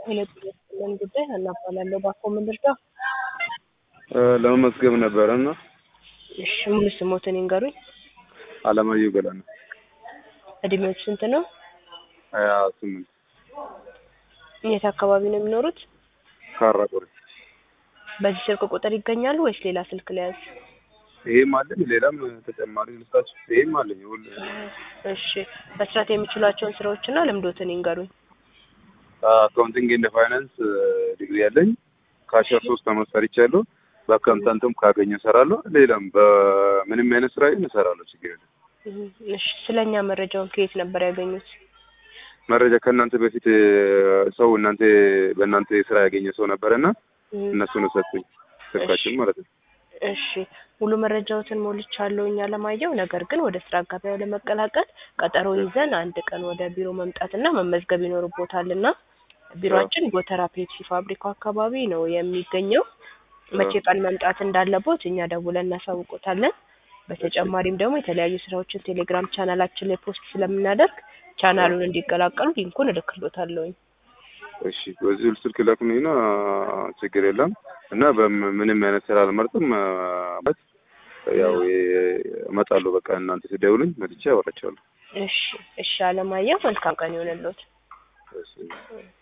ሁለት ምን ጉዳይ አናባላለሁ ባኮ ምን ልርዳ? ለመመዝገብ ነበረ እና እሺ ሙሉ ስሞትን ይንገሩኝ። አለማየሁ ገላና እድሜዎች ስንት ነው? ሀያ ስምንት የት አካባቢ ነው የሚኖሩት? ካራ ቆሬ። በዚህ ስልክ ቁጥር ይገኛሉ ወይስ ሌላ ስልክ ለያዝ? ይሄም አለኝ ሌላም ተጨማሪ ልስጣችሁ። ይሄም አለኝ ሁሉ እሺ መስራት የሚችሏቸውን ስራዎችና ልምዶትን ይንገሩኝ። አካውንቲንግ ኤንድ ፋይናንስ ዲግሪ ያለኝ ከአስራ ሶስት አመት ሰርቻለሁ። በአካውንታንትም ካገኘ እሰራለሁ። ሌላም በምንም አይነት ስራ ግን እሰራለሁ። ችግር የለም። እሺ ስለኛ መረጃውን ከየት ነበር ያገኙት? መረጃ ከእናንተ በፊት ሰው እናንተ በእናንተ ስራ ያገኘ ሰው ነበረና እነሱ ነው ሰጡኝ ስልካችን ማለት ነው። እሺ ሙሉ መረጃዎትን ሞልቻለሁ እኛ ለማየው። ነገር ግን ወደ ስራ ገበያው ለመቀላቀል ቀጠሮ ይዘን አንድ ቀን ወደ ቢሮ መምጣትና መመዝገብ ይኖርቦታልና ቢሮአችን ጎተራ ፔፕሲ ፋብሪካው አካባቢ ነው የሚገኘው። መቼ ቀን መምጣት እንዳለቦት እኛ ደውለን እናሳውቆታለን። በተጨማሪም ደግሞ የተለያዩ ስራዎችን ቴሌግራም ቻናላችን ላይ ፖስት ስለምናደርግ ቻናሉን እንዲቀላቀሉ ሊንኩን እልክሎታለሁኝ። እሺ በዚህ ስልክ ላኩኝና ችግር የለም እና በምንም አይነት ስራ አልመርጥም። በት ያው እመጣለሁ። በቃ እናንተ ስደውሉኝ መጥቼ አወራቸዋለሁ። እሺ እሺ አለማየሁ መልካም ቀን ይሆንልዎት። እሺ